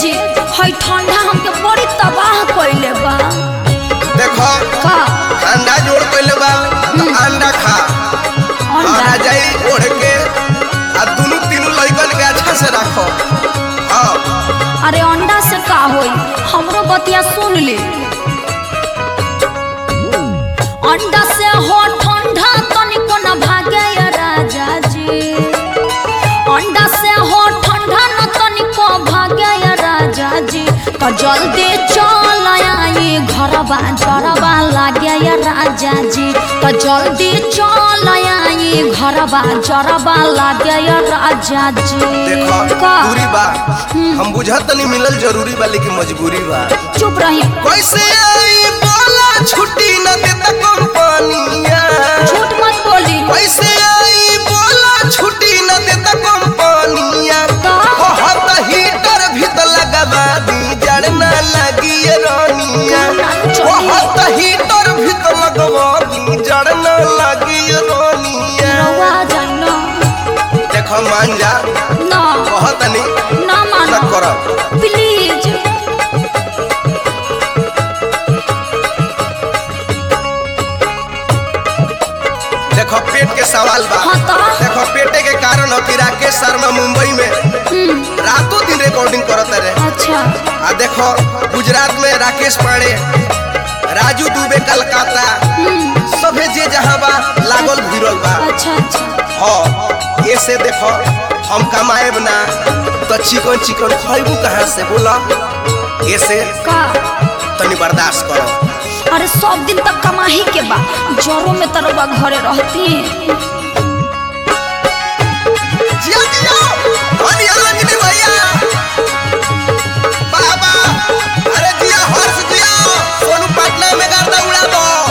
जी हई ठंडा हमके बड़ी तबाह कइले बा देखो का अंडा जोड़ पहले बा तो अंडा खा और आ अंडा जाई ओढ़ के आ दुनू तीनू लइकन के अच्छा से रखो हाँ अरे अंडा से का होई हमरो बतिया सुन ले अंडा से हो ठंडा तनिको न भागे या राजा जी अंडा से हो ठंडा न तनिको भागे या राजा जी तो जल्दी चल आई घरबा जरबा लागे या राजा जी तो जल्दी चल आई घरबा जरबा लागे या राजा जी देखो का दूरी बा हम बुझत नहीं मिलल जरूरी बा लेकिन मजबूरी बा चुप रही कैसे आई बोला छुट्टी न देता कंपनिया झूठ मत बोली कैसे आई बोला छुट्टी न देता कंपनिया का? बहुत हीटर भी तो लगवा दी जड़ न लगी ये रानिया चलिए। बहुत हीटर भी तो लगवा दी जड़ न लगी ये रानिया रउआ जाई ना देखो मान जा ना बहुत नहीं ना न मानो कर प्लीज देखो पेट के सवाल बा हाँ तो? देखो पेटे के कारण हो कि राकेश शर्मा मुंबई में हम्म, रातों दिन रिकॉर्डिंग करत रहे अच्छा आ देखो गुजरात में राकेश पांडे राजू दुबे कलकत्ता हम्म, सभे जे जहाँ बा लागल भिड़ल बा अच्छा अच्छा हाँ ये से देखो हम कमाएब ना तो चिकन चिकन खैबू कहाँ से बोला ये से का तनी बर्दाश्त करो अरे सब दिन तक कमाही के बा जरो में तरवा घरे रहती जिया जिया धनी अंजनी भैया बाबा अरे जिया हर्ष जिया सोनू पटना में गर्दा उड़ा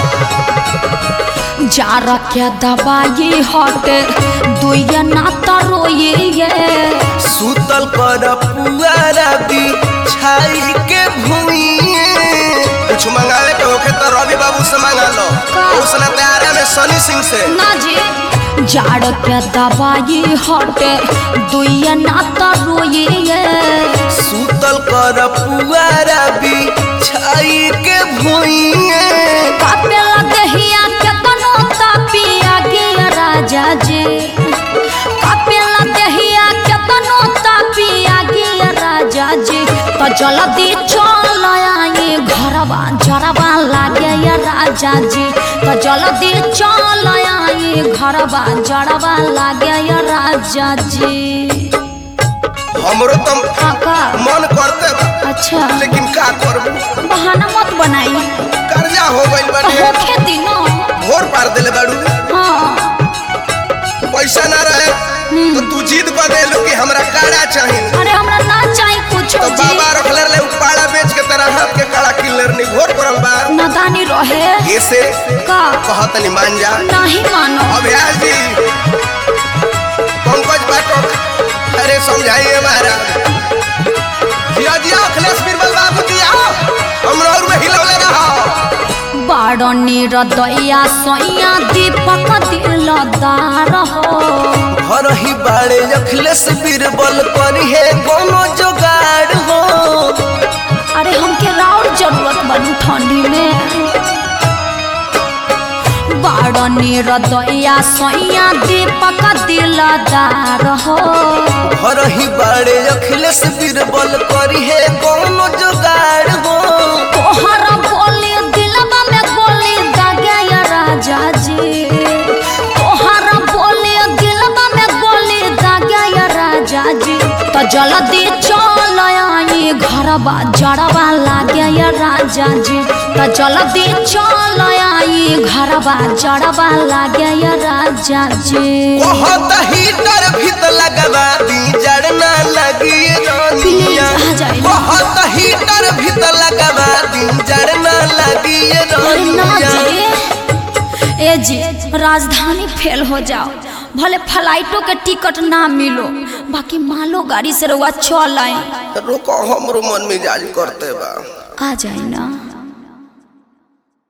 दो जा रखे दवाई हटे दुइया ना तरोये ये सुतल कर पुआरा दी छाई के भूइए कुछ मंगावे के होखे तो रवि बाबू से मंगा लो का? उसने तैयारा में सनी सिंह से ना जी जाड़ के दवाई हटे दुइया ना तरोये ये सुतल कर पुआरा दी छाई के भूइए कापेला दहिया केतनो तापिया गिया राजा जी कापेला दहिया केतनो तापिया गिया राजा जी तो जल्दी चल आई घरवा जरवा लागे या राजा जी तो जल्दी चल आई घरवा जरवा लागे या राजा जी हमरो तो काका मन करते बा, अच्छा लेकिन का करबू बहाना मत बनाई कर्जा हो गइल बाटे होखे दिनो भोर पार देले बाड़ू हाँ पैसा ना रहे तो तू जीत बदेलू कि हमरा काड़ा चाहिए अरे हमरा ना चाही कुछ तो जी बाबा रखले रहे उपाड़ा बेच के तेरा हाथ के काड़ा किलर नहीं घोर पड़ल बा नदानी रहे ये से का कहत नहीं मान जा नहीं मानो अभ्यास जी पंकज बाटो अरे समझाइए महाराज जिया जिया अखिलेश बीरबल बाबू जी आओ हमरा और में हिलौले रहो बाड़नी रदैया सैया दीपक दिलदार हो हर ही बाड़े अखिलेश बीरबल करी है कोनो जुगाड़ हो अरे हमके राउर जरूरत बनी ठंडी में बाड़नी रदैया सैया दीपक दिलदार हो हर ही बाड़े अखिलेश बीरबल करी है कोनो जुगाड़ हो तोहर बोली दिलबा में गोली दागे या राजा जी तोहर बोली दिलबा में गोली दागे या राजा जी तो जल्दी चल आई घरबा जड़बा लागे या राजा जी तो जल्दी चल आई घरबा जड़बा लागे या राजा जी बहुत हीटर भीत लगवा दी जड़ ना लगी रानिया Please, आ जाइए। बहुत हीटर भीत लगवा दी जड़ ना लगी अरे ना रानिया जी ए जी राजधानी फेल हो जाओ भले फ्लाइटों के टिकट ना मिलो बाकी मालो गाड़ी से रउआ चल आई रुको हमरो मन मिजाज करते बा आ जाए ना